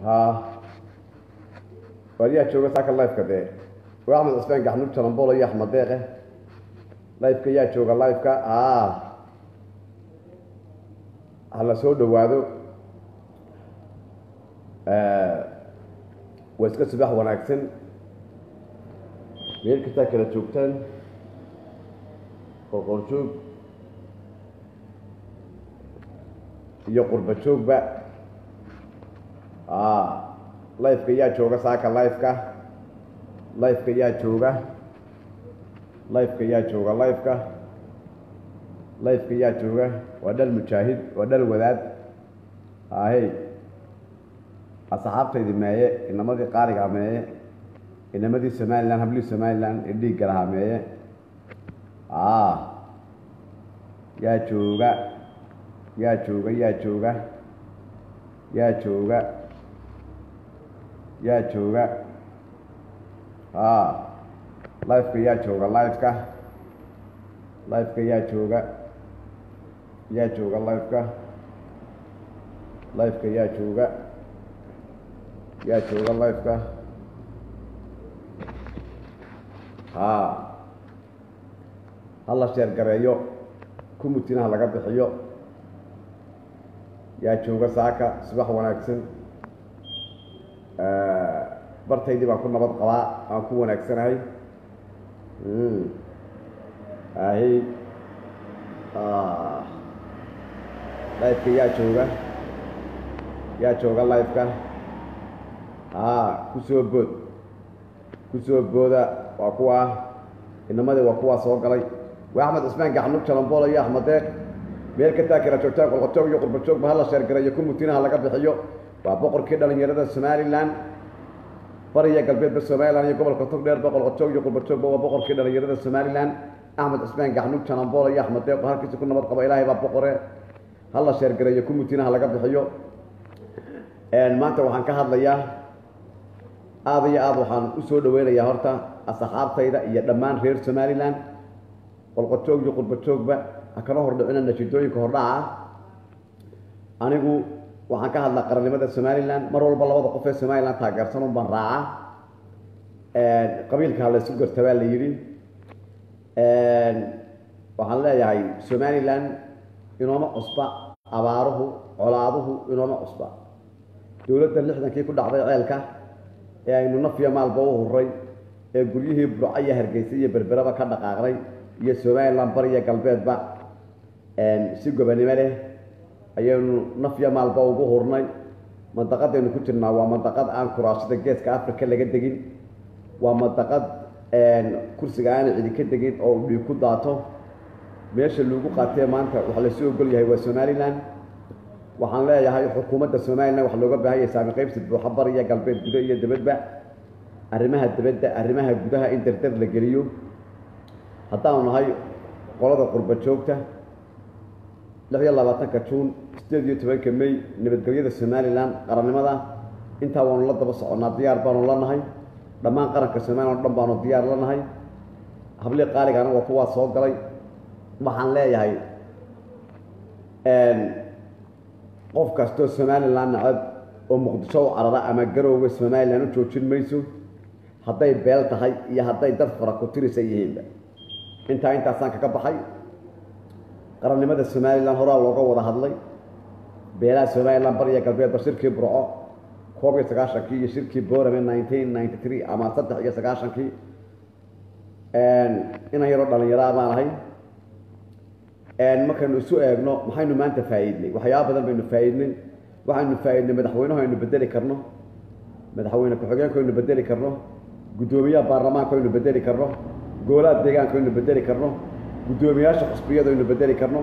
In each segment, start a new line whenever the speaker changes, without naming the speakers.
ha waadiyaa jooga saaka lifeka dee waa axmed cusmaan gaxnug jalambolo iyo axmed deeqe lifeka yaa jooga lifeka a ha la soo dhowaado waa iska subax wanaagsan meel kastaa kala joogtaan qorqorjoog iyo qurba joogba lifeka yaa jooga saaka lifeka lifeka yaa jooga lifeka yaa jooga lifeka lifeka yaa jooga waa dhal mujaahid waa dhal wadaad ahey asxaabtaydi meeye inamadii qaarigaa meeye inamadii somalilan hablihii somalilan ee dhiigga lahaa meeye yaa jooga yaa jooga yaa jooga yaa jooga yaa jooga lifeka yaa jooga lifeka lifeka yaa jooga yaa jooga lifeka lifeka yaa jooga yaa jooga lifeka ha hala sheer gareeyo kumutinaha laga bixiyo yaa jooga saaka subax wanaagsan bartaydii baan ku nabad qabaa aan ku wanaagsanahay ahi lifeka yaa jooga yaa jooga lifeka a kusoo bood kusoo booda waa kuwa inamadii waa kuwaa soo galay waa axmed cusmaan gaxnug jalambolo iyo axmed deeq meel kastaa kala joogtaan qolqojoog iyo qurbajoogba hala sheergareeyo kumutinaha laga bixiyo waa boqorkii dhalinyarada somalilan bariya galbeedba somalilan iyo gobolka togdheerba qolqojoog iyo qurbajoogba waa boqorkii dhalinyarada somalilan axmed cusmaan gaxnug jalambolo iyo axmed deeq halkiisa ku nabad qaba ilaahay baa boqore hala sheergareeyo kumutinaha laga bixiyo maanta waxaan ka hadlayaa aada iyo aada waxaan usoo dhaweynayaa horta asxaabtayda iyo dhammaan reer somalilan qolqojoog iyo qurbajoogba ha kala hordhicina nashidooyinka hordhaca ah anigu waxaan ka hadlaa qarannimada somalilan mar walba labada qof ee somalilan taageersan un baan raaca qabiilka ha laysu gartabaa la yidhi waxaan leeyahay somalilan inooma cusba abaaruhu colaaduhu inooma cusba dowladda lixdankii ku dhacday ceelka ee aynu nafiya maalba u huray ee guryihii burco iyo hargeysa iyo berberaba ka dhaqaaqnay iyo somalilan bariya galbeedba si gobanimo leh ayaynu nafya maalba ugu hurnay mandaqadaynu ku jirnaa waa mandaqad aan kuraashada geeska africa laga degin waa mandaqad kursiga aana cidi ka degin oo dhiig ku daato meesha lagu qaatee maanta waxa laysu ogol yahay waa somalilan waxaan leeyahay xukuumadda somalilan waxa looga baahan yahay saami qaybsi buuxa bariya galbeed gudo iyo dibadba arrimaha dibadda arrimaha gudaha in dardar la geliyo haddaanu nahay qolada qurba joogta lix iyo labaatanka juun sideed iyo tobanka may nabadgelyada somalilan qarannimada intaa waanu la daba soconnaa diyaar baanu la nahay dhammaan qaranka somalilan o dhan baanu diyaar la nahay hablii qaaligaana waa kuwaa soo galay waxaan leeyahay qof kastoo somalilan nacab oo muqdisho u carara ama garowga somalilan u joojin mayso hadday beel tahay iyo hadday dad fara ku tirisa yihiinba intaa intaasaan kaga baxay qarannimada somalilan horaa looga wada hadlay beelaha somalilan bariya galbeedba shirkii burco koob iyo sagaashankii iyo shirkii borame nineteen ninety three ama saddex iyo sagaashankii inan yaroo dhalinyaraa baan ahay markaynu isu eegno maxaynu maanta faa'iidnay waxyaaba badan baynu faa'iidnay waxaynu faa'iidnay madaxweynahu aynu bedeli karno madaxweyne ku-xigeenku aynu bedeli karno guddoomiyaha baarlamaanku aynu bedeli karno goolaha deegaanku aynu bedeli karno guddoomiyaasha xusbiyadu aynu bedeli karno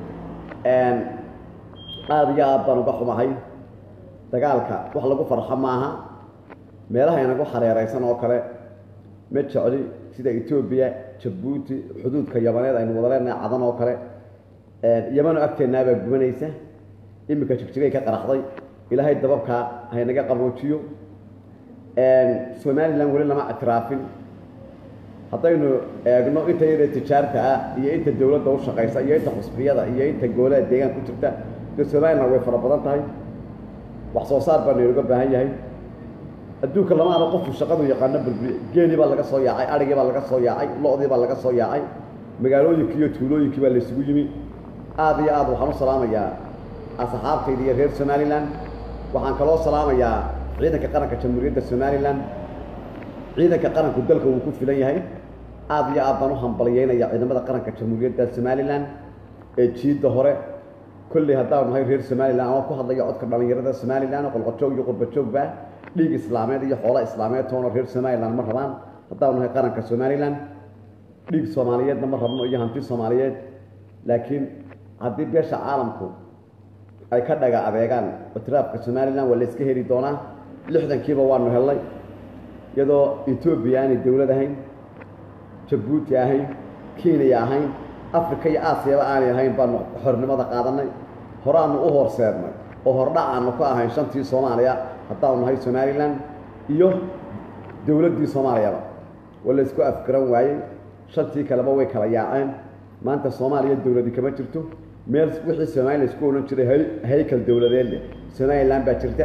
aada iyo aad baan uga xumahay dagaalka wax lagu farxo maaha meelaha inagu xareeraysan oo kale ma jecli sida etoobiya jabuuti xuduudka yamaneed aynu wada leenahay cadan oo kale yamano agteennaabaa gubanaysa iminka jigjigay ka qaraxday ilaahay dababkaa haynaga qaboojiyo somalilan weli lama ictiraafin haddaynu eegno inta yada tijaarta ah iyo inta dowladda u shaqaysa iyo inta xusbiyada iyo inta goolaha deegaan ku jirta dee somalilan way fara badan tahay wax soo saar baa naynaga baahan yahay adduunka lama ara qofku shaqadu yaqaano burburiye geelii baa laga soo yaacay adhigii baa laga soo yaacay lo-dii baa laga soo yaacay magaalooyinkii iyo tuulooyinkii baa laysugu yimi aad iyo aad waxaan u salaamayaa asxaabtayda iyo reer somalilan waxaan kaloo salaamayaa ciidanka qaranka jamhuuriyadda somalilan ciidanka qaranku dalka wuu ku filan yahay aad iyo aad baan u hambalyeynaya ciidamada qaranka jamhuuriyadda somalilan ee jiidda hore kolley haddaanu nahay reer somalilan ama ku hadlaya codka dhallinyarada somalilan oo qolqojoog iyo qurbajoogba dhiig islaameed iyo xoolo islaameed toona reer somalilan ma rabaan haddaanu nahay qaranka somalilan dhiig soomaaliyeedna ma rabno iyo hanti soomaaliyeed laakiin haddii beesha caalamku ay ka dhaga adeegaan itiraafka somalilan waa la iska heli doonaa lixdankiiba waanu hellay iyadoo etoobiya aanay dowlad ahayn jabuuti ahayn kenya ahayn africa iyo aasiyaba aanay ahayn baanu xornimada qaadanay horaanu u horseednay oo hordhac aanu ka ahayn shantii soomaaliya haddaanu nahay somalilan iyo dowladdii soomaaliyaba waa la isku afgaran waayey shantii kaleba way kala yaaceen maanta soomaaliya dowladi kama jirto meel wixii somalilan isku odhan jiray haykal dowladeed leh somalilan baa jirta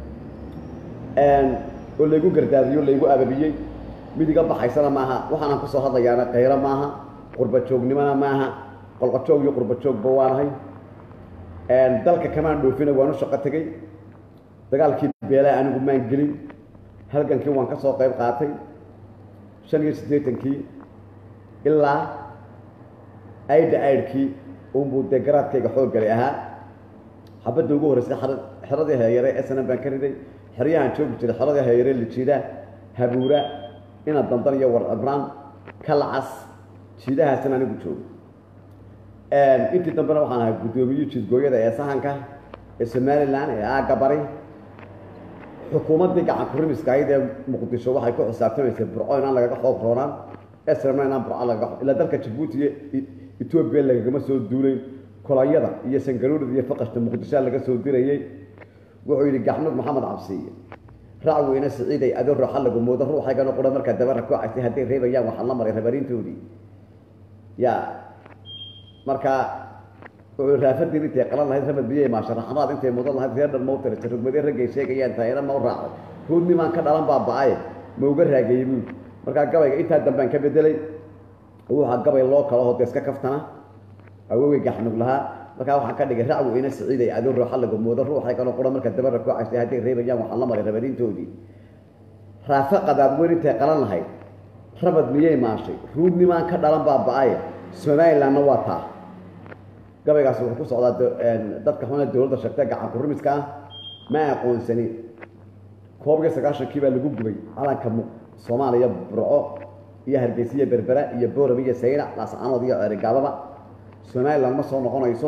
oo laygu gardaadiyo laygu ababiyey mid iga baxaysana maaha waxaanaan kusoo hadlayaana kayro maaha qurbajoognimona maaha qolqojoog iyo qurbajoogba waanahay dalka kamaan dhoofina waan u shaqo tegey dagaalkii beelaa anigu maan gelin halgankii waan ka soo qayb qaatay shan iyo siddeetankii ilaa aydha aydhkii unbuu dee garaadkayga xooggali ahaa xabadda ugu horreysay xeradii heeyare snm baan ka riday xeryahaan joogi jiray xeradii heeyare lijiida habuura ina dandan iyo war cibraan kalcas jiidahaasina anigu joogo intii dambena waxaan ahay guddoomiye jiidgooyada ee sahanka ee somalilan ee aagga bari xukuumaddii gacan kurimiska ahayd ee muqdisho waxay ku xisaabtamaysay burco inaan lagaga xoog roonaan esrmna inaan burco lagaga ilaa dalka jabuuti iyo etoobiya lagagama soo duulayn kolayada iyo sangaruurida iyo faqashta muqdishoa laga soo dirayey wuxuu yidhi gaxmud maxamed cabsiiye raac weyne siciiday adoo rooxa lagu moodo ruuxaygana qura markaa dabara ku caysay hadday reebayaan waxaan la maray rabariintoodii ya markaa wuxuu raafadii intay qalan lahayd rabad biyey maasharaxanaad intay mudan lahayd reer dhan mau tira rugmadee raggay sheegayaan taayana mau raacday ruudnimaan ka dhalan baa ba-aye ma uga raageeyey buuli markaa gabayga intaa dambaan ka bedelay wuxaa gabay loo kala hoo deeska kaftana awowey gaxnug lahaa markaa waxaan ka dhigay rac weyne siciiday adoo rooxa lagu moodo ruuxaygana qura marka dabara ku caysay hadday reebayaan waxaan la maray rabadiintoodii raafe qadaad weyn intay qalan lahayd rabad miyay maashay ruudnimaan ka dhalan baa ba-aye somalilandna waa taa gabaygaas wuxuu ku socdaa dadka xuna dowladda sheegtay gacan kurimiska ah ma aqoonsanin koob iyo sagaashankii baa lagu gubay calanka soomaaliya burco iyo hargeysa iyo berbera iyo boorab iyo sayrac laascanood iyo ceerigaababa somaliland ma soo noqonayso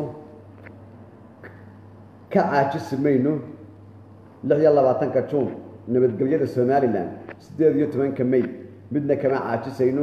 ka caajisi mayno lix iyo labaatanka juun nabadgelyada somalilan siddeed iyo tobanka may midna kama caajisayno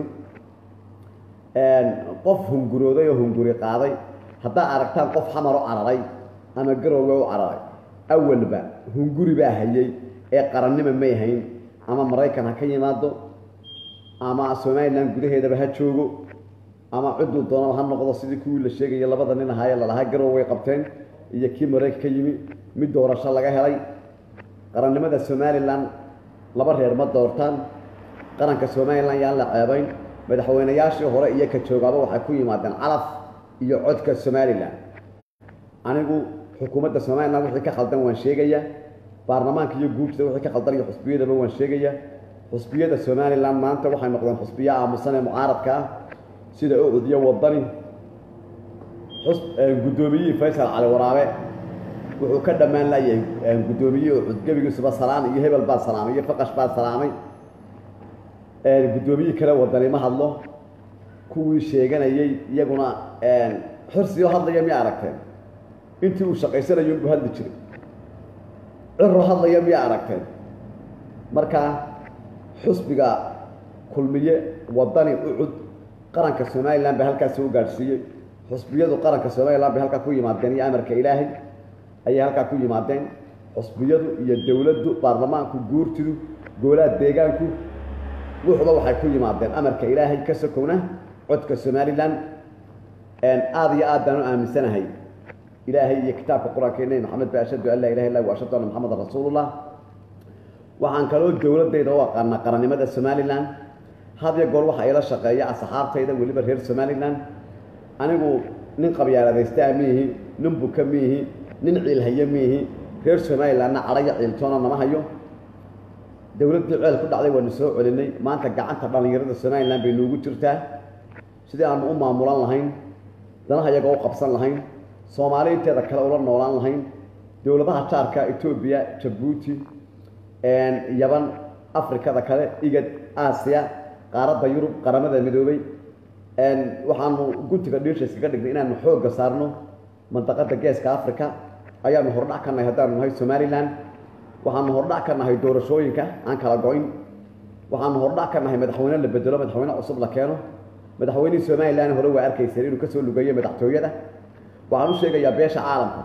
qof hungurooday oo hunguri qaaday haddaa aragtaan qof xamar u cararay ama garowga u cararay awalba hunguri baa hayay ee qarannima may hayn ama maraykan ha ka yimaado ama somalilan gudaheedaba ha joogo ama cidduu doonaba ha noqdo sidii kuwii la sheegaya labada nin ahaayee lalahaa garow way qabteen iyo kii maraykan ka yimi mid doorasho laga helay qarannimada somalilan laba reer ma doortaan qaranka somalilan yaan la ceebayn madaxweynayaashii hore iyo ka joogaaba waxay ku yimaadeen calaf iyo codka somalilan anigu xukuumadda somalilan wixii ka khaldan waan sheegaya baarlamaanka iyo guurtida wixii ka khaldan iyo xusbiyadaba waan sheegaya xusbiyada somalilan maanta waxay noqdeen xusbiyo aamusan ee mucaaradka ah sida ucud iyo wadani guddoomiyihii faysal cali waraabe wuxuu ka dhammaan layahay guddoomiyihii ucud gebigiisuba salaan iyo hebel baa salaamay iyo faqash baa salaamay guddoomiyihii kale wadani ma hadlo kuwii sheeganayey iyaguna xirsioo hadlaya miya aragteen intii uu shaqaysanayo inbuu hadli jiray ciro hadlaya miya aragteen marka xusbiga kulmiye wadani ucud qaranka somalilan bay halkaasi u gaadhsiiyey xusbiyadu qaranka somalilan bay halkaa ku yimaadeen iyo amarka ilaahay ayay halkaa ku yimaadeen xusbiyadu iyo dowladdu baarlamaanku guurtidu goolaha deegaanku wuxuba waxay ku yimaadeen amarka ilaahay ka sokowna codka somalilan aada iyo aad baan u aaminsanahay ilaahay iyo kitaabka qur-aanka nebi maxamed ba ashhadu an laa ilaha illa wa ashhadu anna maxamedan rasuulullah waxaan kaloo dowladayda u aqaanaa qarannimada somalilan had iyo goor waxaa ila shaqeeya asxaabtayda weliba reer somalilan anigu nin qabyaaladaystaa miihi nin buka miihi nin ciilhaye miihi reer somalilanna cadhaya ciiltoona nama hayo dowladdii ceel ku dhacday waanu soo celinay maanta gacanta dhallinyarada somalilan bay noogu jirtaa sidii aanu u maamulan lahayn danaha iyaga u qabsan lahayn soomaali inteeda kale ula noolaan lahayn dowladaha jaarka etoobiya jabuuti yaban afrikada kale igad aasiya qaaradda yurub qaramada midoobay waxaanu guntiga dhiisha iskaga dhignay inaanu xoogga saarno mandaqada geeska africa ayaanu hordhac ka nahay haddaanu nahay somalilan waxaanu hordhac ka nahay doorashooyinka aan kala go-in waxaanu hordhac ka nahay madaxweyne la bedelo madaxweyne cusub la keeno madaxweynihii somalilan hore waa arkayseen inuu kasoo lugeeyo madaxtooyada waxaan u sheegayaa beesha caalamka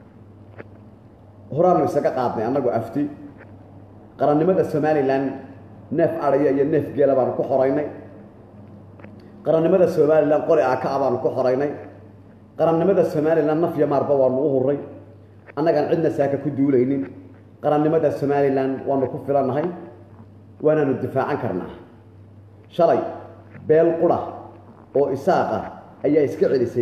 horaanu isaga qaadnay annagu afti qarannimada somalilan neef adhaya iyo neef geela baanu ku xoraynay qarannimada somalilan qori aaka a baanu ku xoraynay qarannimada somalilan nafya maarba waanu u huray annagaan cidna saaka ku duulaynin qarannimada somalilan waanu ku filannahay waanaanu difaacan karnaa shalay beel qura oo isaaqa ayaa iska celisay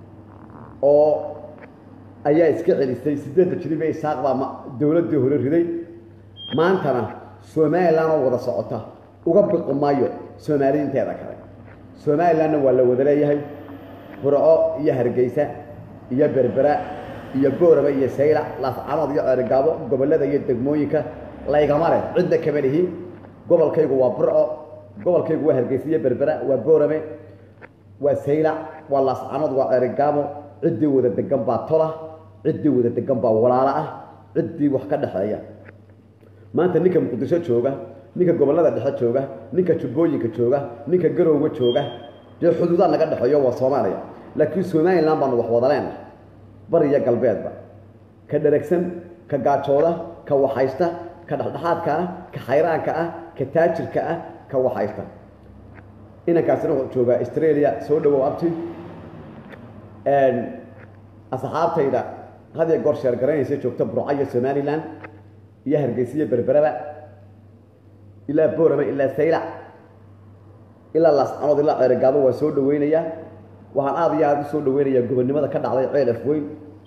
oo ayaa iska celisay siddeedda jiribe isaaq baa dowladdii hore riday maantana somalilan oo wada socota uga biqi maayo soomaaliyiinteeda kale somalilanna waa la wada leeyahay burco iyo hargeysa iyo berbera iyo booraba iyo saylac laascanood iyo ceerigaabo gobollada iyo degmooyinka laygama leh cidna kama lihi gobolkaygu waa burco gobolkaygu waa hargeysa iyo berbera waa boorame waa saylac waa laascanood waa ceerigaabo ciddii wada degan baa tola ciddii wada degan baa walaalo ah ciddii wax ka dhexeeya maanta ninka muqdisho jooga ninka gobollada dhexe jooga ninka jubbooyinka jooga ninka garowga jooga dee xuduudaa naga dhexeeyo waa soomaaliya laakiin somalilan baanu wax wada leenahay bari iyo galbeedba ka dheragsan ka gaajooda ka waxaysta ka dhexdhexaadka ah ka xayraanka ah ka taajirka ah ka waxaysta inankaasina wuxuu joogaa australia soo dhawow abti asxaabtayda had iyo goor sheergaraynaysa joogta burca iyo somalilan iyo hargeysa iyo berberaba ilaa boorama ilaa saylac ilaa laascanood ilaa ceerigaabo waa soo dhaweynayaa waxaan aada iyo aada u soo dhaweynayaa gobonnimada ka dhacday ceel afweyn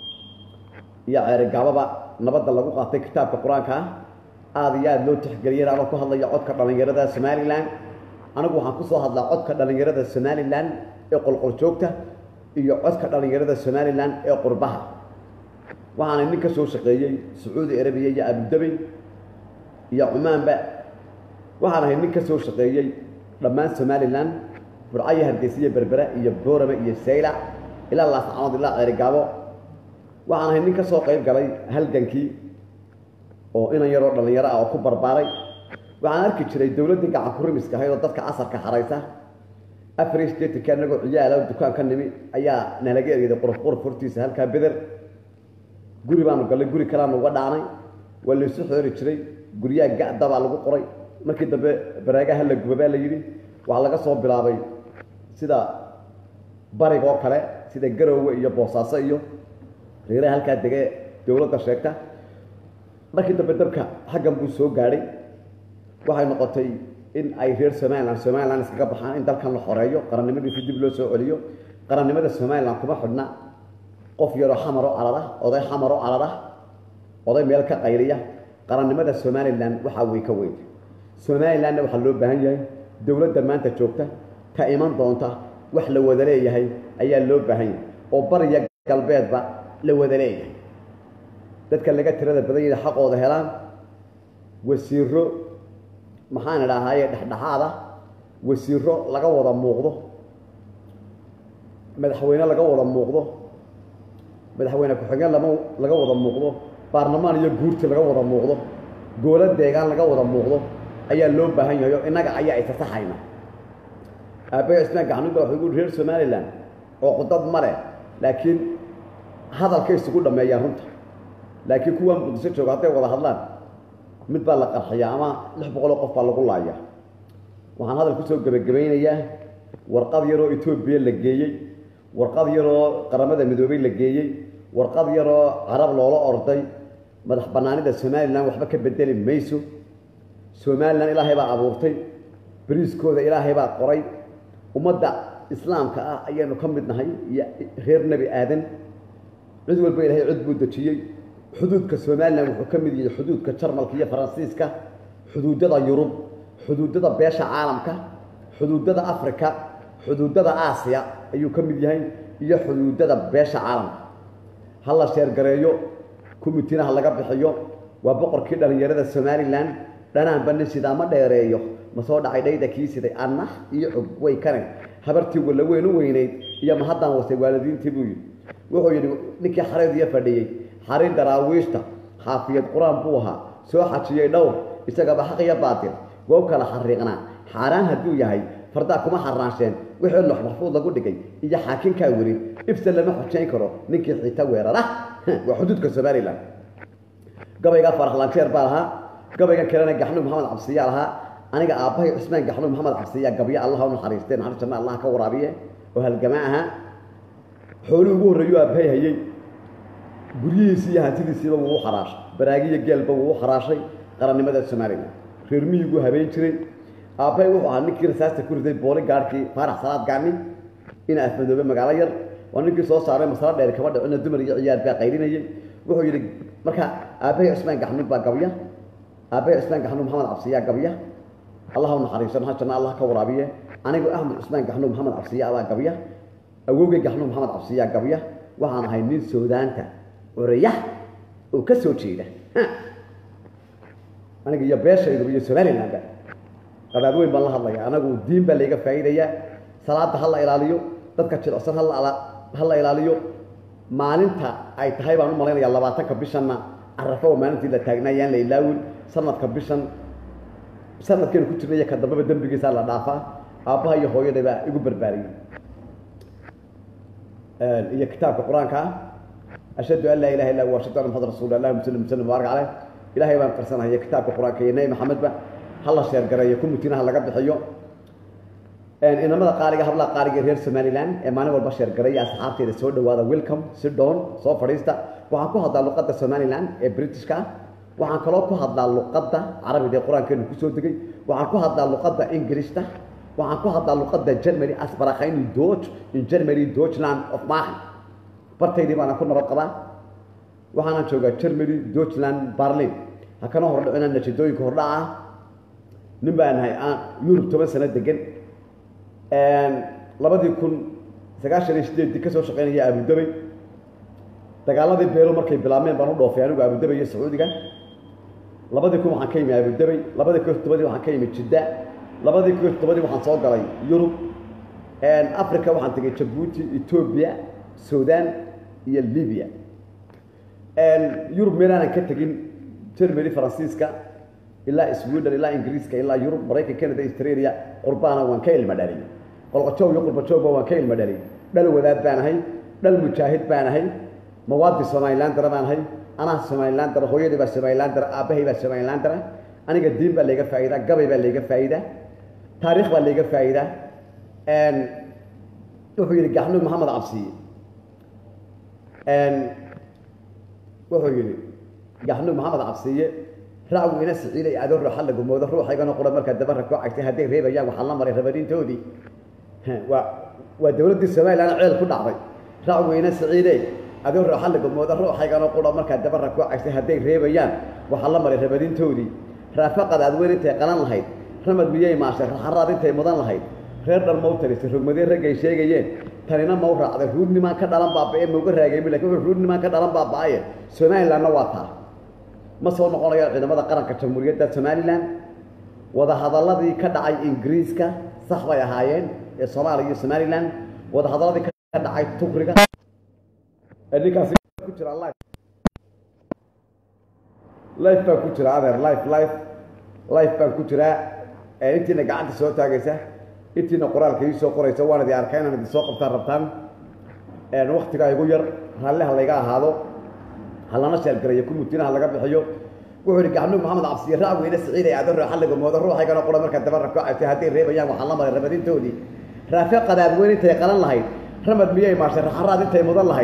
iyo ceerigaababa nabadda lagu qaatay kitaabka qur-aanka ah aada iyo aada loo tixgeliyay anoo ku hadlaya codka dhallinyarada somalilan anigu waxaan kusoo hadlaa codka dhallinyarada somalilan ee qolqoljoogta iyo codka dhallinyarada somalilan ee qurbaha waxaana nin ka soo shaqeeyey sacuudi arabiya iyo abudabey iyo cumaanba waxaan ahay nin ka soo shaqeeyey dhammaan somalilan burcayo hargeysa iyo berbera iyo boorame iyo saylac ilaa laascanood ilaa ceerigaabo waxaan ahay nin ka soo qayb galay halgankii oo inan yaroo dhallinyaro ah oo ku barbaaray waxaan arki jiray dowladdii gacan ku rimiska ahayd oo dadka casarka xaraysa afar iyo sideetanka anagoo ciyaala dukaan ka nimi ayaa nalaga ergeday quruf quruf hortiisa halkaa beder guri baanu gallay guri kaleanu uga dhaanay waa laysu xoori jiray guryaha ga'dabaa lagu qoray markii dambe baraagaha la guba baa la yidhi waxaa laga soo bilaabay sida barigoo kale sida garoowe iyo boosaaso iyo reeraha halkaa dege dowladda sheegta markii dambe dabka xaggan buu soo gaadhay waxay noqotay in ay reer somalilan somalilan iskaga baxaan in dalkan la xoreeyo qarannimadiisi dib loo soo celiyo qarannimada somalilan kuma xidhna qof yaroo xamaroo calad ah oday xamaroo calad ah oday meel ka qayliya qarannimada somalilan waxaa wey ka weyn somalilanna waxaa loo baahan yahay dowladda maanta joogta ka iman doonta wax la wada leeyahay ayaa loo baahan yahay oo bariya galbeedba la wada leeyahay dadka laga tirada badan yahay xaqooda helaan wasiiro maxaan idhaahaye dhexdhexaada wasiiro laga wada muuqdo madaxweyne laga wada muuqdo madaxweyne ku-xigeen lama laga wada muuqdo baarlamaan iyo guurti laga wada muuqdo goolo deegaan laga wada muuqdo ayaa loo baahan yahay oo innaga ayaa isasaxayna aabbayo ismaan gacnuba wuxuu gu reer somalilan oo qudad ma leh laakiin hadalkay isugu dhammeeyaan runta laakiin kuwa muqdisho jooga hadday wada hadlaan mid baa la qarxiyaa ama lix boqoloo qof baa lagu laaya waxaan hadal kusoo gebagabaynayaa warqad yaroo etoobiya la geeyey warqad yaroo qaramada midoobey la geeyey warqad yaroo carab loola orday madax bannaanida somalilan waxba ka bedeli mayso somalilan ilaahay baa abuurtay beriiskooda ilaahay baa qoray ummadda islaamka ah ayaanu ka mid nahay iyo reer nebi aadan cid walba ilaahay cid buu dejiyey xuduudka somalilan wuxuu ka mid yahay xuduudka jarmalka iyo faransiiska xuduudada yurub xuduudada beesha caalamka xuduudada africa xuduudada aasiya ayuu ka mid yahay iyo xuduudada beesha caalamka ha la sheergareeyo kumitinaha laga bixiyo waa boqorkii dhallinyarada somalilan dhanaanba nin sidaa ma dheereeyo ma soo dhacay dhayda kii siday annax iyo xog way kane habartii walla weyn u weynayd iyo ma haddaan wasay waalidiintii buu yidhi wuxuu yidhi ninkii xareediyo fadhiyey xarin daraawiishta xaafiyad qur-aan buu ahaa soo xajiyey dhowr isagaba xaq iyo baatil waa u kala xariiqnaa xaaraan hadduu yahay fardaa kuma xaraansheen wixii lox maxfuud lagu dhigay iyo xaakinkaa werin ibsa lama xujayn karo ninkii xiita weerara waa xuduudka somalilan gabaygaa faraxlanjeer baa lahaa gabaygan kalena gaxnuub maxamed cabsiyaa lahaa aniga aabbahay cusmaan gaxnuub maxamed cabsiyaa gabyo allah u naxariistee naxariis janna allah ka waraabiye oo halgama ahaa xooluu ugu horreeyuu aabbahay hayey guryihiisii iyo hantidiisiiba wuu u xaraashay baraagiyo geelba wuu u xaraashay qarannimada somalilan reer miyiguu habeen jiray aabbahay wuxuu ahaa ninkii rasaasta ku riday booli gaadhkii faarax salaad gaani ina afmadoobe magaalo yar waa ninkii soo saaray masalo dheer kama dhicina dumar iyo ciyaar baa qaylinayay wuxuu yidhi marka aabbahay cusmaan gaxnuub baa gabya aabbahay cusmaan gaxnuub maxamed cabsiyaa gabya allah u naxariiso naxa janna allah ka waraabiye anigu axmed cusmaan gaxnuub maxamed cabsiya baa gabya awowgay gaxnuub maxamed cabsiyaa gabya waxaan ahay nin soodaanta oraya oo ka soo jeeda aniga iyo beeshaydu iyo somalilandba qadaad weyn baan la hadlaya anagu diin baa layga faa'iidayaa salaada ha la ilaaliyo dadka jilicsan ha la ilaaliyo maalinta ay tahay baan u malaynayaa labaatanka bishanna carafo oo maalintii la taagnaa yaan la ilaawin sanadka bishan sanadkeenu ku jirnay ka dambeba dembigiisaa la dhaafaa aabbaha iyo hooyaday baa igu barbaariyey iyo kitaabka qur-aanka ah ashhadu an laa ilaha illa hu ashhadu anna muxamad rasuul allahuma salli wasallim baarak caleyh ilaahay baan qarsanaya kitaabka qur-aanka iyo nebi maxamedba ha la sheergareeyo kumutinaha laga bixiyo inamada qaaliga hablaha qaaliga reer somalilan ee maalin walba sheergareeya asxaabteeda soo dhawaada welcome si dhoon soo fadhiista waxaan ku hadlaa luqadda somalilan ee britishka ah waxaan kaloo ku hadlaa luqadda carabida ee qur-aankeenu kusoo degay waxaan ku hadlaa luqadda ingilishta waxaan ku hadlaa luqadda germany asbarakhayn dodge in germany deutschland of maahan bartaydii baana ku nabad qabaa waxaana joogaa germany deutschland berlin ha kana hordhicina natiijooyinka hordhaca ah nin baa nahay yurub toban sano degan labadii kun sagaashan iyo sideeddii ka soo shaqaynaya abudabey dagaaladii beelo markay bilaabmeen baan u dhoofay anigu abudabey iyo sacuudiga labadii kun waxaan ka yimi abudabey labadii kun todobadii waxaan ka yimi jidda labadii kun todobadii waxaan soo galay yurub africa waxaan tegay jabuuti etoobiya sudan iyo libya yurub meelaanan ka tegin germany faransiiska ilaa sweden ilaa ingiriiska ilaa yurub maraykan canada australia qurbaana waan ka ilma dhalay qolqojoog iyo qurbajoogba waan ka ilma dhalay dhal wadaad baan ahay dhal mujaahid baan ahay mawaadi somalilandara baan ahay anaa somalilandara hooyadii baa somalilandara aabbahay baa somalilandara aniga diin baa layga faa'iidaa gabay baa layga faa'iidaa taariikh baa layga faa'iidaa wuxuu yidhi gaxnuub maxamed cabsiye wuxuu yidhi gaxnuub maxamed cabsiye racgu ina siciiday adoo ruuxa la gumoodo ruuxaygana qura markaa dabara koo cagtay hadday reebayaan waxaa la maray rabadiintoodii waa waa dowladdii somalilan ceel ku dhacday racgu ina siciidey adoo ruuxa la gumoodo ruuxaygana qura markaa dabara koo cagtay hadday reebayaan waxaa la maray rabadiintoodii raafaqad aad weyn intay qalan lahayd ramad miyay maashay raxaraad intay mudan lahayd reer dhan mau tarisay rogmadee raggay sheegayeen tanina mau raacday ruudnimaan ka dhalan baaba'e mauga raagaymi lakin wuxuu ruudnimaan ka dhalan baaba'aye somalilandna waa taa ma soo noqonayaan ciidamada qaranka jamhuuriyadda somalilan wadahadaladii ka dhacay ingiriiska sax bay ahaayeen ee soomaaliya iyo somalilan wadahadaladii ka dhacay tukriga ninkaasi ku jira life life baan ku jira adeer life life life baan ku jiraa intiina gacanta soo taagaysa intiina qoraalka ii soo qoraysa waan idin arkaa inaan idin soo qabtaan rabtaan waktigaa igu yar raalli ha layga ahaado ha lana sheelgarayo kumutinaha laga bixiyo wuxuu yidhi gaxnuub maxamed cabsiye raac weyne siciid ay adoo ruuxa lagumoodo ruuxaygana qura markaa dabara ku cagtay hadday reebayaan waxaa la maray rabadintoodii raafe qadaad weyn intay qalan lahayd ramad miyay maashay raxaraad intay mudan lahayd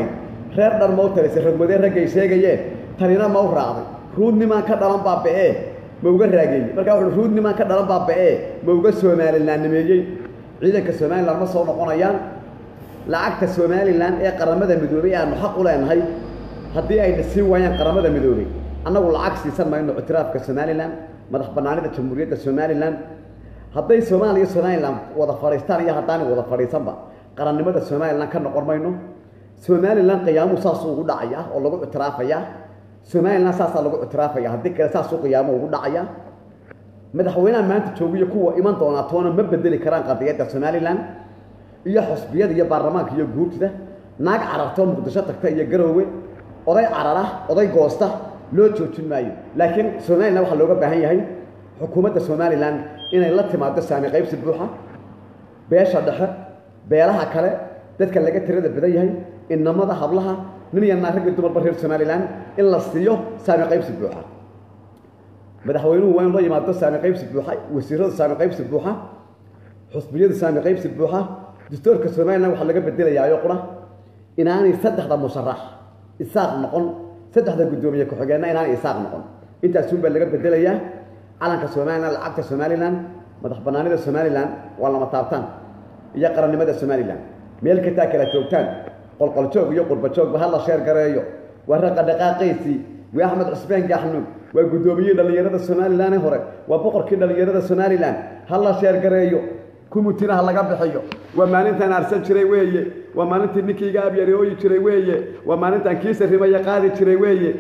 reer dhan ma u talisay rogmadee raggay sheegayeen tanina ma u raacday ruudnimaan ka dhalan baaba'ee ma uga raageeyey markaa wuxuu ruudnimaan ka dhalan baaba'ee ma uga soomalilaannimeeyey ciidanka somalilan ma soo noqonayaan lacagta somalilan ee qaramada midoobay aanu xaq u leenahay haddii ayna siin waayaan qaramada midoobay annagu lacag siisan mayno ictiraafka somalilan madax bannaanida jamhuuriyadda somalilan hadday soomaaliya somalilan wada fadhiistaan iyo haddaanay wada fadhiisanba qarannimada somalilan ka noqon mayno somalilan qiyaamuhu saasuu ugu dhacaya oo lagu ictiraafayaa somalilan saasaa lagu ictiraafaya haddii kale saasuu qiyaamuhu ugu dhacaya madaxweynaha maanta joogiyo kuwa iman doonaa toona ma bedeli karaan qadiyadda somalilan iyo xusbiyada iyo baarlamaanka iyo guurtida naag carartoo muqdisho tagta iyo garoowe oday carara oday goosta loo joojin maayo laakiin somalilan waxaa looga baahan yahay xukuumadda somalilan inay la timaado saami qaybsi buuxa beesha dhexe beelaha kale dadka laga tirada badan yahay inamada hablaha nin iyo naag raggi dumarba reer somalilan in la siiyo saami qaybsi buuxa madaxweynuhu waa in loo yimaado saami qaybsi buuxa wasiirada saami qaybsi buuxa xusbiyada saami qaybsi buuxa dastuurka somalilan waxaa laga bedelayaa qura inaanay saddexda musharax isaaq noqon saddexda guddoomiye ku-xigeenna inaanay isaaq noqon intaasuun baa laga bedelayaa calanka somalilan lacagta somalilan madax bannaanida somalilan waa lama taabtaan iyo qarannimada somalilan meel kastaa kala joogtaan qolqoljoog iyo qurbajoogba ha la sheer gareeyo waa raqa dhaqaaqaysii waa axmed cusbeen gaxnuug waa guddoomiyihii dhallinyarada somalilan ee hore waa boqorkii dhallinyarada somalilan ha la sheer gareeyo kumutina ha laga bixiyo waa maalintaan arsan jiray weeye waa maalintii ninkayga abyareooyi jiray weeye waa maalintaan kiisa rimaya qaadi jiray weeye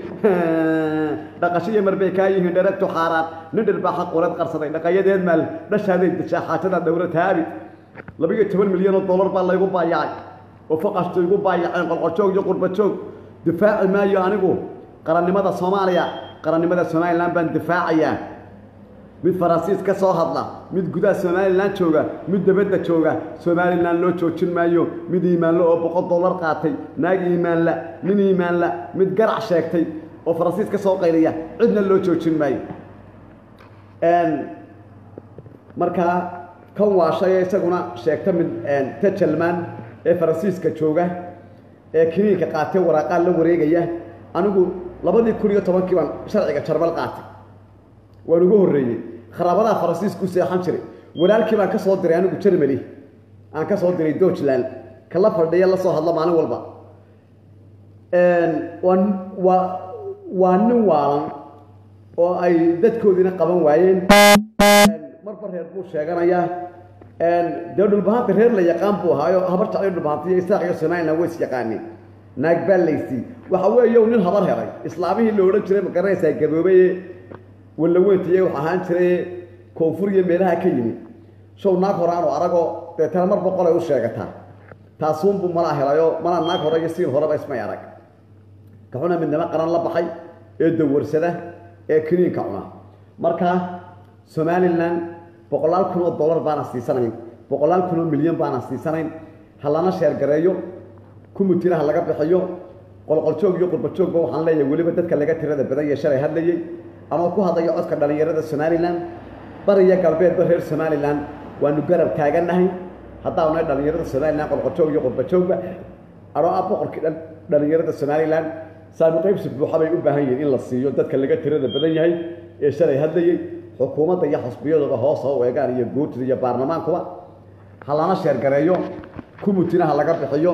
dhaqashiyo marbay kaa yihiin dheragtu xaaraan nin dhirbaa xaqureed qarsaday dhaqayadeed maal dhashaaday dishaa xaajada dhowra taabi labiyo toban milyan oo dollar baa laygu baayacay oo faqashtu igu baayaceen qolqoljoog iyo qurbajoog difaaci maayo anigu qarannimada soomaaliya qarannimada somalilan baan difaacayaa mid faransiis ka soo hadla mid gudaha somalilan jooga mid dabadda jooga somalilan loo joojin maayo mid iimaanle oo boqol dollar qaatay naag iimaanla nin iimaanla mid garac sheegtay oo faransiis ka soo qayliya cidna loo joojin maayo markaa kan waashay isaguna sheegta mid tajalmaan ee faransiiska jooga ee kiniinka qaatay waraaqaan la wareegaya anigu labadii kun iyo tobankii baan sharciga jarbal qaatay waan ugu horreeyey kharaabadaha faransiisku seexan jiray walaalkii baan ka soo diray anigu jermany aan ka soo diray deutschland kala fadhiya la soo hadla maalin walba waa waa waa nin waalan oo ay dadkoodiina qaban waayeen marba reer buu sheeganayaa dee dhulbahanta reer la yaqaan buu ahaayo habar jeclay dhulbahanta iyo isaaq iyo somalilan way is yaqaaneen naag baa laysii waxa weeye nin habar helay islaamihii la odhan jiray ma garanaysaa gaboobaye walla weyntiiye wax ahaan jiray koonfur iyo meelaha ka yimid show naag hore aanu aragoo deetana mar boqol ay u sheegataa taasuunbuu malaa helayoo malaa naag hore iyo siin horeba ismay arag kaxuna midnimo qaran la baxay ee dawarsada ee kiniinka cuna markaa somalilan boqolaal kun oo dollar baana siisanayn boqolaal kun oo milyan baana siisanayn ha lana sheergareeyo kumutira ha laga bixiyo qolqoljoog iyo qurbajoogba waxaan leeyahay weliba dadka laga tirada badan iyo shalay hadlayey anoo ku hadlayo codka dhallinyarada somalilan bariya galbeedba reer somalilan waanu garab taagannahay haddaanay dhallinyarada somalilan qolqoljoog iyo qurbajoogba anoo ah boqorkii dhallinyarada somalilan saami qaybsi buuxa bay u baahan yihiin in la siiyo dadka laga tirada badan yahay ee shalay hadlayey xukuumadda iyo xusbiyaduba hoos ha u eegaan iyo guurtida iyo baarlamaankuba ha lana sheergareeyo kumutina ha laga bixiyo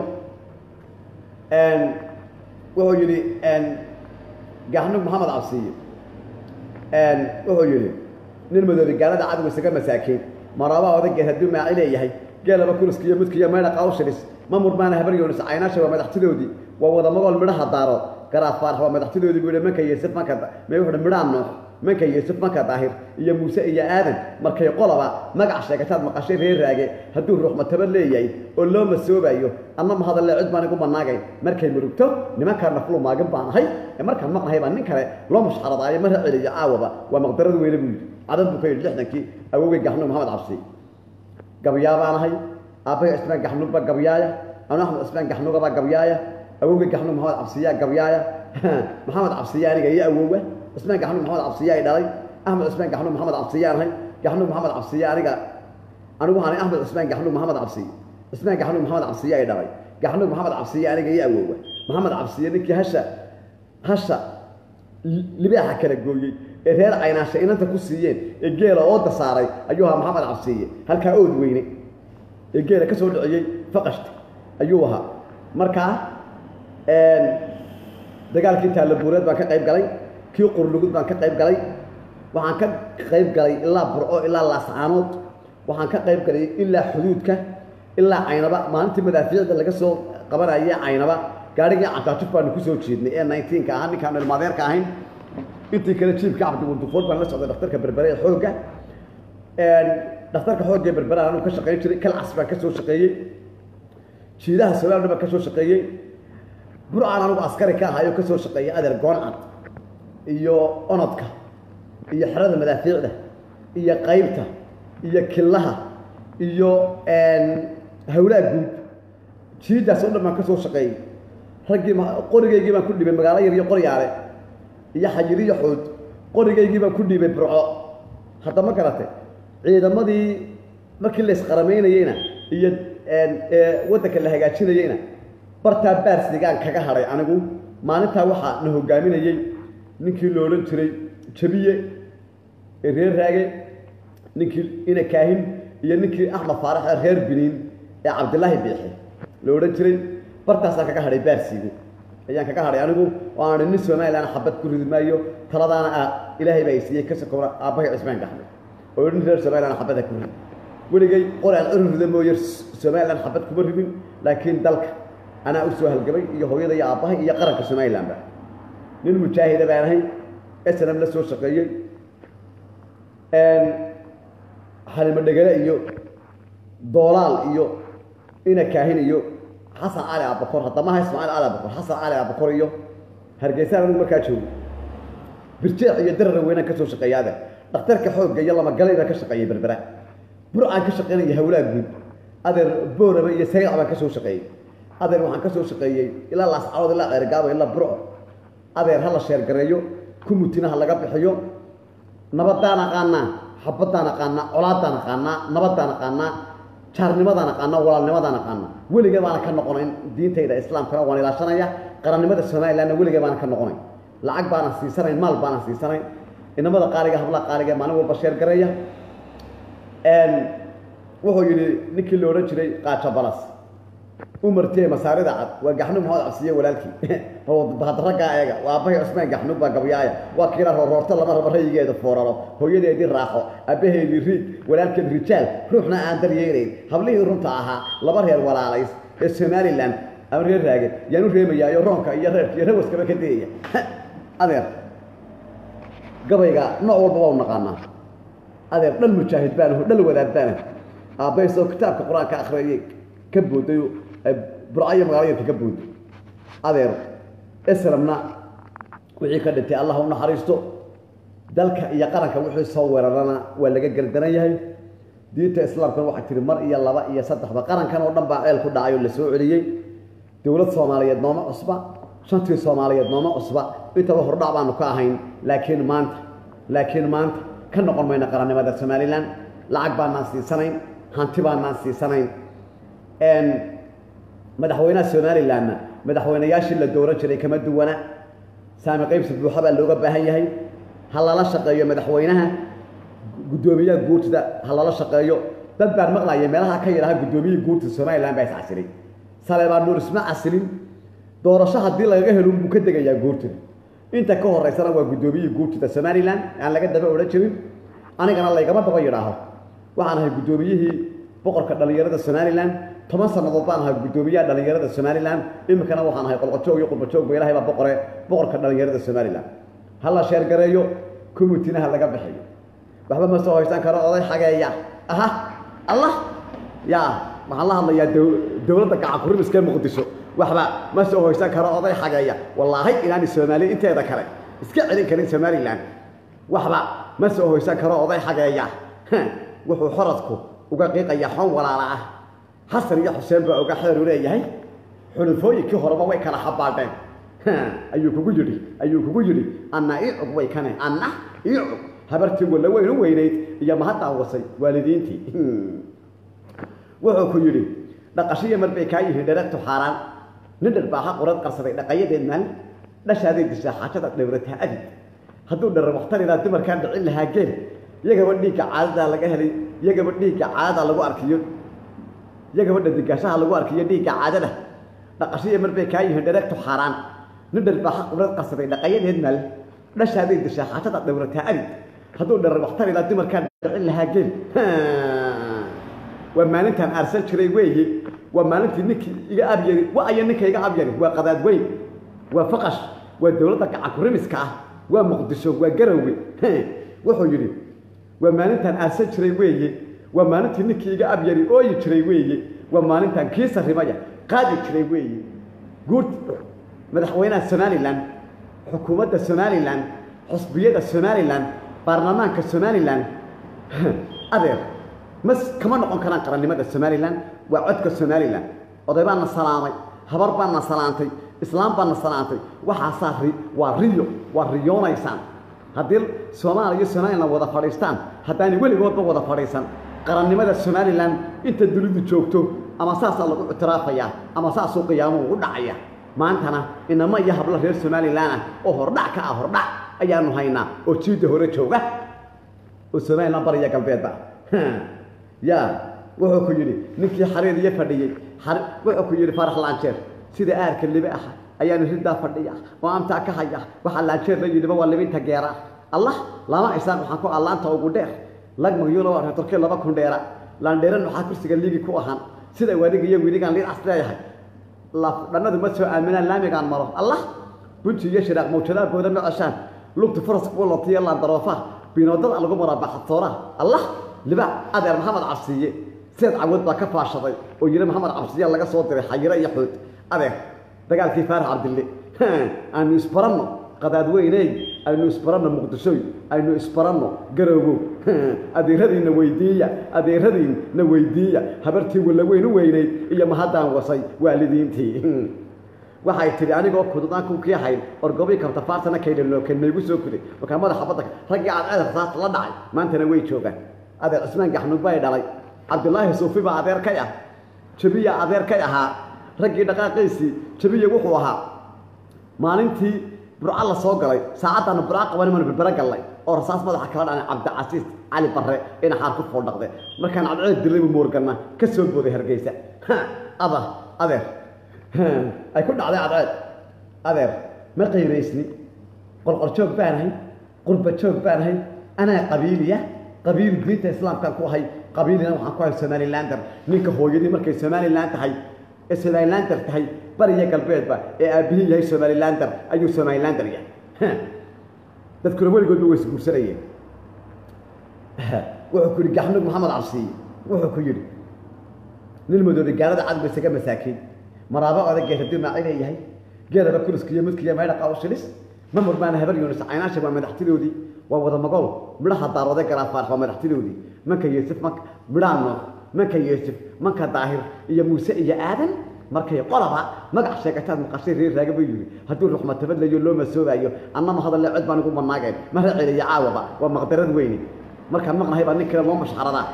wuxuu yidhi gaxnug maxamed cabsiye wuxuu yidhi nin madoobi gaalada cadowga isaga masaakiin maraabaa odageed hadduu maaci leeyahay geelaba kuriska iyo mudka iyo maydha qawshilis ma murmaana habar yoonis caynaasha waa madaxtidoodii waa wada magool midhaha daarood garaad faarax waa madaxtidoodii buu yidhi manka yeesif manka mee wuxuu midhaa noox manka yeesif manka daahir iyo muuse iyo aadan markay qolaba magac sheegataad maqashay reer raage hadduu ruux mataba leeyahay oo loo masoobayo anna ma hadalle cid baan igu banaagayn markay murugto nimankaa naflu maagin baan ahay ee markaan maqnahay baa nin kale loo mushxaradaayo mara celiyo caawaba waa maqdarad weyne buu yidhi cadan buu ka yidhi lixdankii awowgay gaxnuug maxamed cabsi gabyaa baan ahay aabbahay cismaan gaxnuugba gabyaaya anu axmed cismaan gaxnuugabaa gabyaaya awowgay gaxnuug maxamed cabsiyaa gabyaaya maxamed cabsiya aniga iyo awowa cismaan gaxnuug maxamed cabsiya ay dhalay axmed cismaan gaxnuug maxamed cabsiyaan ahay gaxnuug maxamed cabsiya aniga anigu waxaan axmed cismaan gaxnuug maxamed cabsiye cismaan gaxnuug maxamed cabsiya ay dhalay gaxnuug maxamed cabsiya aniga iyo awowa maxamed cabsiye ninkii hasha hasha libaaxa kala gooyey ee reer caynaasha inanta ku siiyeen ee geela ooda saaray ayuu ahaa maxamed cabsiye halkaa ood weyne ee geela ka soo dhiciyey faqashta ayuu ahaa markaa dagaalkii taalabuureed baan ka qayb galay kii qurlugud baan ka qayb galay waxaan ka qayb galay ilaa burco ilaa laascaanood waxaan ka qayb galay ilaa xuduudka ilaa caynaba maalintii madaafiicda laga soo qabanaya caynaba gaarigii cantaajuf baanu kusoo jeednay ee nineteenka ahaa ninkaan ilmaadeerka ahayn intii kale jiibka cabdiwundufood baan la socday dhakhtarka berbere ee xoogga dhakhtarka xoogga ee berbere anuu ka shaqayn jiray kalcas baan ka soo shaqeeyey jiidaha somaaliya baan ka soo shaqeeyey burcaan anugu askari ka ahayo ka soo shaqeeyay adeer gooncad iyo onodka iyo xerada madaafiicda iyo qaybta iyo killaha iyo hawlaha guud jiidaas oo dhan baan ka soo shaqeeyey raggii qorigaygii baan ku dhibay magaalo yar iyo qoryaale iyo xayir iyo xood qorigaygii baan ku dhiibay burco hadda ma garatay ciidamadii markii la isqaramaynayeyna iyo waddanka la hagaajinayeyna bartaa baarsigaan kaga hadhay anigu maalintaa waxaa na hogaaminayey ninkii la odhan jiray jabiye ee reer raage ninkii ina kaahin iyo ninkii axmed faarax ee reer biniin ee cabdilaahi biixi la odhan jiray bartaasaan kaga hadhay baarsiigu ayaan kaga hadhay anigu oo aan nin somalilan xabad ku ridi maayo taladaana ah ilaahay baa i siiyey ka sokona aabbahay cismaan gaxme oo nin reer somalilan xabada ku rid weligay qori aan ciri rida mooye somalilan xabad kuma ridin laakiin dalka anaa u soo halgamay iyo hooyada iyo aabbahay iyo qaranka somalilanba nin mujaahida baan ahay snm la soo shaqeeyey xalimo dhegale iyo doolaal iyo ina kaahin iyo xasan cali abakor haddamaha ismaaciil cali abakor xasan cali abakor iyo hargeysaan anigu markaa joogo birjeex iyo darara weynaan ka soo shaqeeya adeer dhakhtarka xoogga iyo lamagalay baan ka shaqeeyey berbera burcaan ka shaqeynaya hawlaha guud adeer booraba iyo sayaac baan ka soo shaqeeyey adeer waxaan ka soo shaqeeyey ilaa laascarood ilaa ceergaabo ilaa burco adeer ha la sheergareeyo kumutina ha laga bixiyo nabadaan aqaanaa xabadaan aqaanaa colaadaan aqaanaa nabadaan aqaanaa jaarnimadaan aqaanaa walaalnimadaan aqaanaa weligee baana ka noqonayn diintayda islaamkana waan ilaashanaya qarannimada somalilandna weligee baana ka noqonayn lacag baanan siisanayn maal baanan siisanayn inamada qaaliga hablaha qaaliga maalin walba sheergareeya wuxuu yidhi ninkii la odhan jiray qaajo balas umartiye masaarida cad waa gaxnub maxamed cabsiye walaalkii bahadraggaa eega waa abahay cusmaan gaxnub baa gabyaaya waa kiila roorroorto lama rabo rayigeeda fooraro hooyadeedii raaxo abaheedii riig walaalkeed rijaal ruuxna aan daryeelayn hablihii runta ahaa laba reer walaalays ee somalilan ama reer raage yaan u reemayaayo roonka iyo reerka iyo rawaskaba ka dayaya adeer gabayga nooc walba waa u naqaanaa adeer dhal mujaahid baanaho dhal wadaad baanaho aabbahaysoo kitaabka qur-aanka akhriyay ka booday burcayo magaalayarka ka booday adeer islamna wixii ka dhintay allah u naxariisto dalka iyo qaranka wixii soo weerarana waa laga gardaran yahay diinta islaamkana waxaa tiri mar iyo laba iyo saddexba qarankan oo dhan baa ceel ku dhacay oo la soo celiyey dowlad soomaaliyeed nooma cusba shantii soomaaliyeed nooma cusba intaba hordhac baanu ka ahayn laakiin maanta laakiin maanta ka noqon mayno qarannimada somalilan lacag baanaan siisanayn hanti baanaan siisanayn madaxweynaha somalilanna madaxweynayaashii la dooran jiray kama duwana saami qaybsi buuxa baa looga baahan yahay ha lala shaqeeyo madaxweynaha guddoomiyaha guurtida ha lala shaqeeyo dad baan maqlaya meelaha ka yidhaha guddoomiyihii guurtida somalilan baa iscasilay saleebaan nuur isma casilin doorasho haddii lagaga helo buu ka degayaa guurtida inta ka horeysana waa guddoomiyihii guurtida somalilan aan laga daba odhan jirin anigana laygama daba yidhaaho waxaan ahay guddoomiyihii boqorka dhallinyarada somalilan toban sannadood baan ahay guddoomiyaha dhallinyarada somalilan iminkana waxaan ahay qolqojoog iyo qurbajoogba ilahay baa boqore boqorka dhallinyarada somalilan ha la sheergareeyo commitina ha laga bixiyo waxba ma soo hoysan karo oday xageeya aha allah yaa waxaan la hadlayaa dowladda gacan kurimiskee muqdisho waxba ma soo hoysan karo oday xageeya wallaahi inaani soomaaliya inteeda kale iska celin karin somalilan waxba ma soo hoysan karo oday xageeya wuxuu xoradku uga qiiqaya xoon walaala ah xasan iyo xuseen baa uga xeeru leeyahay xulufooyinkii horeba way kala xabaadheen ayuu kugu yidhi ayuu kugu yidhi anna ii cug way kane anna ii cug habartii walla weynu weynayd iyo mahaddaa wasay waalidiintii wuxuu ku yidhi dhaqashiya mar bay kaa yihiin dheregtu xaaraan nin dharbaaxa qorad qarsaday dhaqayadeed maalin dhashaaday dishaa xaajada dhowrataa abid hadduu dharra wakhtaridaa dumarkaan dhicin lahaa geel iyagaba dhiigga caadadaa laga helay iyagaba dhiigga caadadaa lagu arkiyo iyagaba dhadigaashaha lagu arkiyo dhiigga caadada dhaqashiya marbay kaa yihiin dhareegtu xaaraan nin dharbaaxa qorad qarsaday dhaqayadeed maalin dhashaaday dishaa xaajada dhowrataa abid hadduu dharra wakhtaridaa dumarkaan dhicin lahaa geel waa maalintaan aarsan jiray weeye waa maalintii ninkii iga abyari wa aya ninka iga abyari waa qadaad weyn waa faqash waa dowladda gacankurimiska ah waa muqdisho waa garowe wuxuu yidhi waa maalintaan aarsan jiray weeye waa maalintii ninkii iga abyari ooyi jiray weeye waa maalintaan kii sarrimaya qaadi jiray weeye guud madaxweynaha somalilan xukuumadda somalilan xusbiyada somalilan baarlamaanka somalilan adeer mas kama noqon karaan qarannimada somalilan waa codka somalilan oday baa na salaamay habar baa na salaantay islaam baa na salaantay waxaasaa ri waa riyo waa riyoonaysaan haddii soomaaliya iyo somalilan wada fadhiistaan haddaanay weligoodba wada fadhiisan qarannimada somalilan inta dunidu joogto ama saasaa lagu ictiraafayaa ama saasuu qiyaamuhu ugu dhacaya maantana inama iyo hablo reer somalilan ah oo hordhac ka ah hordhac ayaanu haynaa oo jiidda hore jooga oo somalilan bariya galbeedba ya wuxuu ku yidhi ninkii xariir iyo fadhiyey wuxuu ku yidhi farax laanjeer sida aarka libe ah ayaanu riddaa fadhiya oo amtaa ka haya waxaa laanjeer la yidhiba waa libinta geera allah lama isaaq waxaan ku allaanta ugu dheer lagmagyulo reetorkii laba kun dheera laandheeran waxaa kursiga liigi ku ahaan sida wadiga iyo wiligaan liidas leeyahay dhannadu ma soo aaminaan laamigaan maro allah bunti iyo shiraaq mawjadaha booda ma ceshaan lugta faras kuulatiyo laandaroofa binoodada lagu maraa baxadtooraha allah liba adeer maxamed cabsiiye seed cawood baa ka faashaday oo yidhi maxamed cabsiya laga soo diray xayiro iyo xood adeer dagaalkii faarax cabdille aanu isbaranno qadaadweyney aynu isbaranno muqdishoy aynu isbaranno garoogow adeeradiinna weydiiya adeeradiinna weydiiya habartii walaweyn u weynayd iyo mahaddaan wasay waalidiintii waxay tidhi anigoo kududaan kunkii hayn orgobii kabta faartana kaydhalooken maygu soo kuday markaa madaxa badda raggii aad ceedar saasta la dhacay maantana way joogaan adeer cismaan gaxnug bay dhalay cabdilaahi suufi baa adeer kay ah jabiya adeer kay ahaa raggii dhaqaaqiisii jabiya wuxuu ahaa maalintii burca la soo galay saacaddaana burca qaban manu berbera gallay oo rasaas madaxa kala dhacay cabdicasiis cali barre ina xaar ku fooldhaqde markaan cadceed dirlaybu moorganna ka soo booday hargeysa ada adeer ay ku dhacday cadceed adeer ma qayraysni qorqorjoog baan ahay qurba joog baan ahay anaa qabiiliya qabiil diinta islaamkaan ku ahay qabiilina waxaan ku ahay somalilander ninka hooyadii markay somalilan tahay ee somalilander tahay bariya galbeedba ee aabihii yahay somalilander ayuu somalilander yahay dadkuna weligoodba way isguursanayeen wuxuu ku yidhi gaxnug maxamed cabsiiye wuxuu ku yidhi nin madoobe gaalada cadba isaga masaakiin maraabo odag geed haddii maacine yahay geedaba kuriskiiyo midkiiyo maydhaqa u shilis ma murmaana habar yunis caynaasha waa madaxtidoodii waa wada magol midhaha daaroode garaafaarx waa madaxtidoodii manka yuusuf manka midhaa noox manka yuusuf manka daahir iyo muuse iyo aadan markay qolaba magac sheegataad maqashay reer raaga buu yidhi hadduu ruxmatabad layo loo masoobayo annama hadalle cod baan igu manaageen mara celiyo caawaba waa maqdarad weyne markaan maqnahay baa nin kale loo mashxaradaa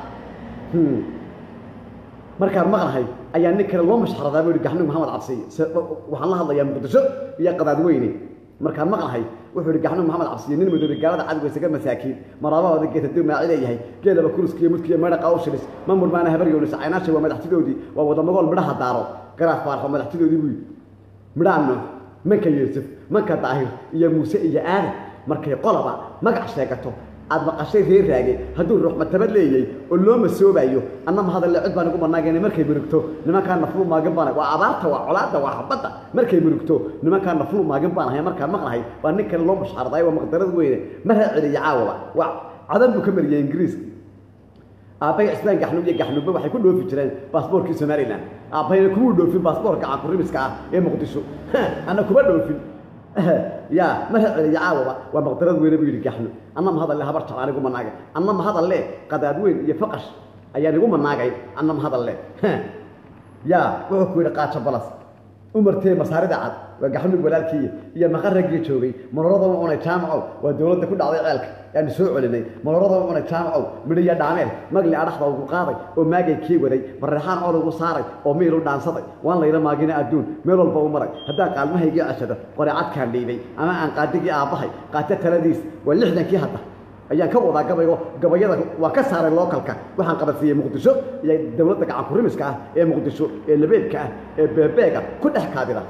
markaan maqnahay ayaa nin kale loo mashxaradaa buu yidhi gaxnug maxamed cabsiye waxaan la hadlayaa muqdisho iyo qadaadweyne markaan maqnahay wuxuu yidhi gaxnug maxamed cabsiye nin madoobe gaalada cadwa isaga masaakiin maraabahooda geed hadduu maaci leeyahay geelaba kuriskiiyo mudkiiyo meydhaqa u shilis ma murmaana habar yoonis caynaasha waa madaxtidoodii waa wada magool midhaha daaro garaaf faarxo madaxtidoodii buu yidhi midhaa noox manka yuusuf manka daahir iyo muuse iyo aadan markay qolaba magac sheegato aad maqashay reer raage hadduu ruuxmatabad leeyay oo loo masoobayo annama hadalle cod baan igu manaageen markay murugto nimankaa naflu maagin baan waa abaarta waa colaadda waa xabadda markay murugto nimankaa naflu maagin baan ahay markaan maqnahay waa nin kale loo mashxarday waa maqdarad weyne maraa celiya caawaba waa cadan buu ka mariyay ingiriiska aabbay cismaan gaxnug iyo gaxnugba waxay ku dhoofi jireen baasboorkii somalilan aabbayna kumuu dhoofin baasboorka caankurimiska ah ee muqdisho anna kuma dhoofin ya mara celiya caawaba waa maqdarad weyne buu yidhi gaxnu annama hadalle habar jacaan igu manaagay annama hadalle qadaad weyn iyo faqash ayaan igu manaagay annama hadalle ya wuxuu ku yidhi qaajo balas umartee masaarida cad waa gaxnug walaalkii iyo maqaragii joogay maloradaba cunay jaamacow waa dowladda ku dhacday ceelka yaanu soo celinay maloradaba cunay jaamacow midhiya dhaameel magli adhaxda ugu qaaday oo maagay kii waday bareexaan col ugu saaray oo miilu dhaansaday waan layla maagina adduun meel walba u maray haddaan qaalmahaygii ceshado qoreecadkaan dhiibay ama aan qaadigii aabbahay qaata taladiis waa lixdankii hadda ayaan ka wadaa gabaygo gabayada waa ka saaray lookalka waxaan qabansiiyey muqdisho iyo dowladda gacan kurimiska ah ee muqdisho ee labeebka ah ee beebeega ku dhex kaadida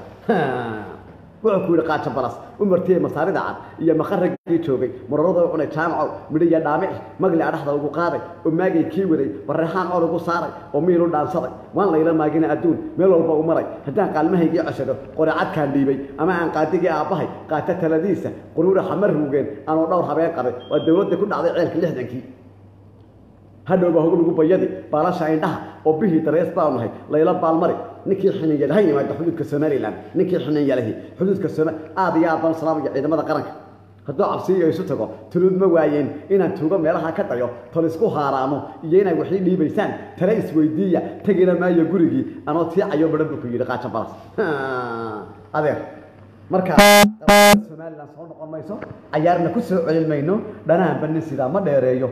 wuxuu ku yidhi qaaja balas umartee masaarida cad iyo maqaragii joogay marorada cunay jaamacow midhiya dhaamic magli adhaxda ugu qaaday oo maagay kii waday bareexaan col ugu saaray oo miilu dhaansaday waan layla maagina adduun meel walba u maray haddaan qaalmahaygii ceshado qoreecadkaan dhiibay ama aan qaadigii aabbahay qaata taladiisa quruura xamar ruugeen anoo dhowr habeen qabay waa dowladda ku dhacday ceelka lixdankii hadhowba hogu lagu bayadi baalasha indhaha oo bihii darees baanu nahay layla baalmari ninkii xininyal ha yimaado xuduudka somalilan ninkii xininyalahi xuduudka soma aad iyo aad baan salaamaya ciidamada qaranka hadduu cabsiiyo isu tago tuluud ma waayeen inaan tuugo meelaha ka dayo tol isku haaraamo iyo inay waxii dhiibaysaan tale isweydiiya tegina maayo gurigii anoo tiicayo badhan buu ku yidhi qaaja balas adeer marka somalilan soo noqon mayso cayaarna ku soo celin mayno dhanaanba nin sidaa ma dheereeyo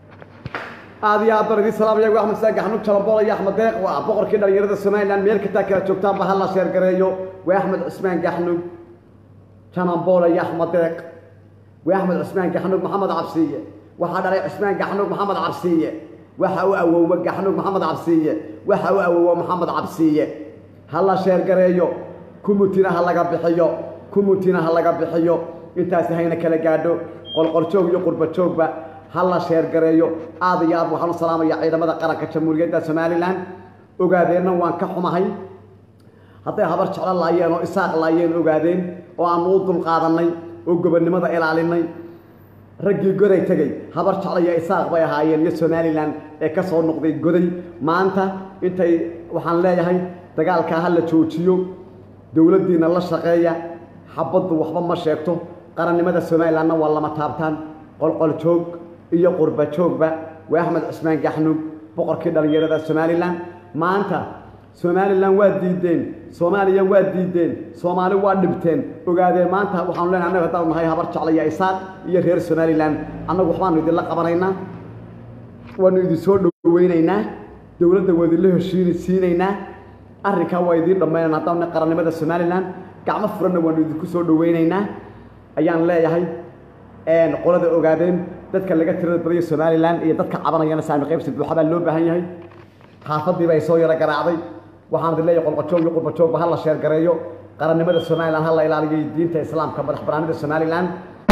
aad iyo aad baan idin salaamaya waa axmed saag xanuug jalambool iyo axmed deeq waa boqorkii dhalinyarada somalilan meel kastaa kala joogtaanba hala sheergareeyo waa axmed cusmaan gaxnug jalambool iyo axmed deeq waa axmed cusmaan gaxnug maxamed cabsiiye waxaa dhalay cusmaan gaxnug maxamed cabsiiye waxa u awoowa gaxnug maxamed cabsiiye waxa u awoowa maxamed cabsiiye hala sheergareeyo kumutina ha laga bixiyo kumutina ha laga bixiyo intaasi hayna kala gaadho qolqoljoog iyo qurbajoogba ha la sheergareeyo aad iyo aad waxaan u salaamaya ciidamada qaranka jamhuuriyadda somalilan ogaadeenna waan ka xumahay hadday habar jeclo laayeen oo isaaq laayeen ogaadeen oo aanu u dulqaadanay oo gobonnimada ilaalinay raggii goday tegey habar jeclo iyo isaaq bay ahaayeen iyo somalilan ee ka soo noqday goday maanta intay waxaan leeyahay dagaalkaa ha la joojiyo dowladdiinna la shaqeeya xabaddu waxba ma sheegto qarannimada somalilanna waa lama taabtaan qolqol joog iyo qurba joogba waa axmed cusmaan gaxnug boqorkii dhallinyarada somalilan maanta somalilan waa diideen soomaaliya waa diideen soomaali waa dhibteen ogaadeen maanta waxaanu leenahay annaga haddaanu nahay habar jeclaya isaaq iyo reer somalilan annagu waxbaanu idinla qabanaynaa waanu idin soo dhoweynaynaa dowladda waa idinla heshiini siinaynaa arrinkaa waa idiin dhammaynayna haddaanu nahay qarannimada somalilan gacmo furanna waanu idinku soo dhoweynaynaa ayaan leeyahay qolada ogaadeen dadka laga tirada badaya somalilan iyo dadka cabanayana saami qaybsi buuxa baa loo baahan yahay xaafadiiba ay soo yaro garaacday waxaan idin leeyahay qolqojoog iyo qurbajoogba ha la sheergareeyo qarannimada somalilan ha la ilaaliyo diinta islaamka madax banaanida somalilan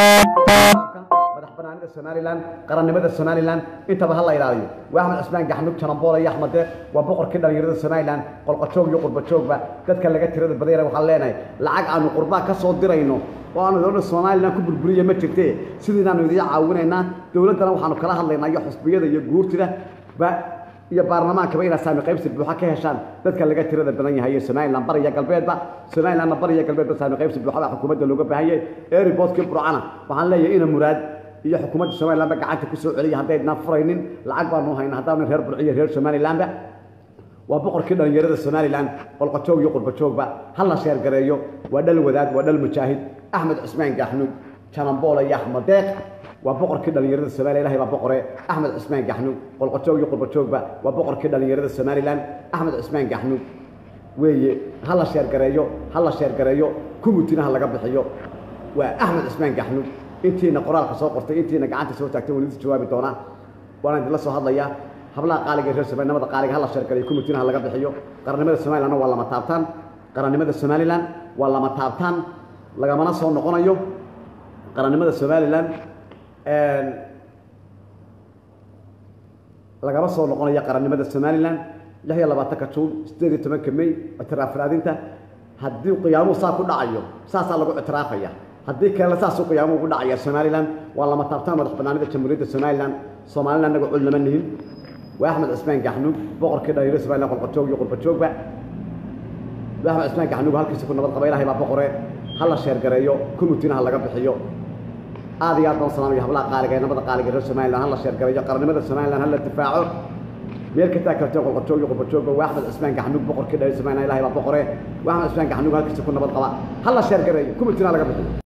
madax banaanida somalilan qarannimada somalilan intaba ha la ilaaliyo waa axmed cusmaan gaxnug jaramboole iyo axmed deeq waa boqorkii dhallinyarada somalilan qolqojoog iyo qurbajoogba dadka laga tirada badayana waxaan leenahay lacag aanu qurbaa ka soo dirayno oo aanu dowladda somalilan ku burburiya ma jirte sidiinaanu idiin caawinaynaa dowladdana waxaanu kala hadlaynaa iyo xusbiyada iyo guurtida ba iyo baarlamaankaba inaad saami qaybsi buuxa ka heshaan dadka laga tirada badan yahay ee somalilan bariya galbeedba somalilanna bariya galbeedba saami qaybsi buuxa baa xukuumadda looga baahan yahay eeriboodkii burcana waxaan leeyahay ina muraad iyo xukuumadda somalilanba gacanta ku soo celiya haddaydnaan furaynin lacag baanu hayna haddaanu reer burciyo reer somalilanba waa boqorkii dhallinyarada somalilan qolqojoog iyo qurbajoogba ha la sheergareeyo waa dhal wadaad waa dhal mujaahid axmed cusmaan gaxnug janamboole iyo axmed deeq waa boqorkii dhallinyarada somaliya ilahay baa boqore axmed cusmaan gaxnug qolqojoog iyo qurbajoogba waa boqorkii dhallinyarada somalilan axmed cusmaan gaxnug weeye ha la sheergareeyo ha la sheergareeyo kumutina ha laga bixiyo waa axmed cusmaan gaxnug intiina qoraalka soo qortay intiina gacanta soo taagtay waan idin jawaabi doonaa waana idinla soo hadlayaa hablaha qaaliga reer somalinimada qaaliga ha la sheergareeyo kumutina ha laga bixiyo qarannimada somalilanna waa lama taabtaan qarannimada somalilan waa lama taabtaan lagamana soo noqonayo qarannimada somalilan lagama soo noqonayo qarannimada somalilan lix iyo labaatanka juun sideed iyo tobanka may ictiraaf raadinta haddii qiyaamuhu saa ku dhacayo saasaa lagu ictiraafaya haddii kalena saasuu qiyaamuhu ku dhacaya somalilan waa lama taabtaan madax banaanida jamhuuriyadda somalilan soomalilan anaga cul lama nihin waa axmed cusmaan gaxnug boqorkii dhalinyaro somalilan qolqojoog iyo qurbajoogba waa axmed cusmaan gaxnug halkiisa ku nabad qaba ilahay baa boqore ha la sheergareeyo kumutina ha laga bixiyo aad iyo aad baan salaamaya hablaha qaaliga ee nabada qaaliga reer somalilan ha la sheergareeyo qarannimada somalilan ha la difaaco meel ka taag kartee qolqojoog iyo qurbajoogba waa axmed cismaan gaxnuug boqorkii dhalay samayna ilahay baa boqore waa axmed cismaan gaxnuug halkiisa ku nabad qaba ha la sheer gareeyo kuma jiraan laga bixiyo